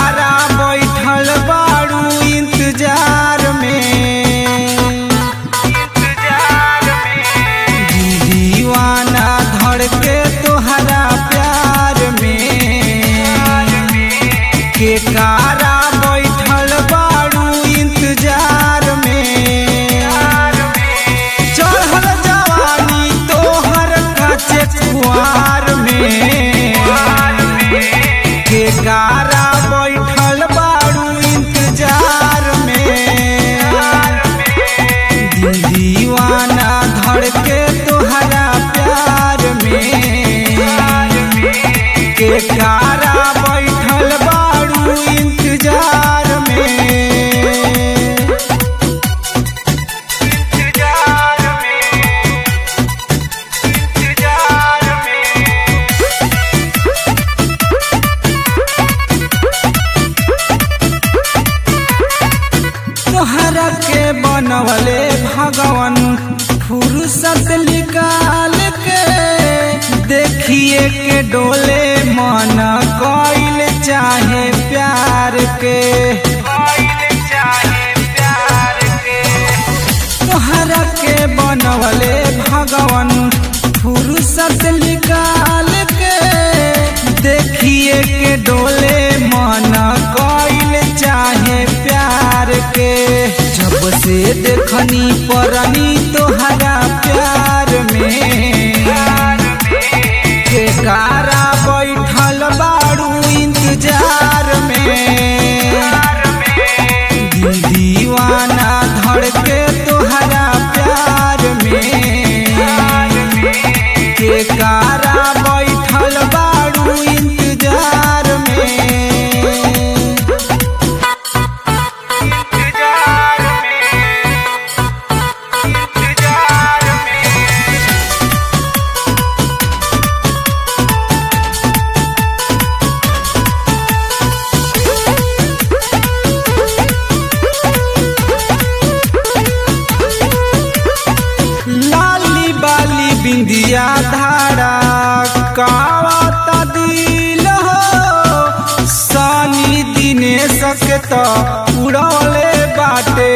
कारा बैठल बाड़ू इंतजार में दीवाना धड़ के तोहरा प्यार में के कारा बैठल बाड़ू इंतजार में चढ़ल जवानी तोहर कचे कुआर में के कारा बैठल बाड़ू इंतजार में दिल दीवाना धड़ के तोहरा प्यार में के कारा बैठल बाड़ू इंतजार में इंतजार में इंतजार में तोहरा के बनवले भगवान फुर्सत निकाल के देखिए के डोले मन कइल चाहे प्यार के तोहरा के बनवले भगवान फुर्सत निकाल के देखिए के डोले मन कइल चाहे प्यार के जब से देखनी परनी तोहरा प्यार में के कारा बैठल बाड़ू इंतजार में दिल दीवाना धड़ के तोहरा प्यार में के कारा बैठल बाड़ू इंतजार में इंतजार में इंतजार में लाली बाली बिंदिया धारा कावता दिल हो सानी दिने सके तो उड़ौले बाटे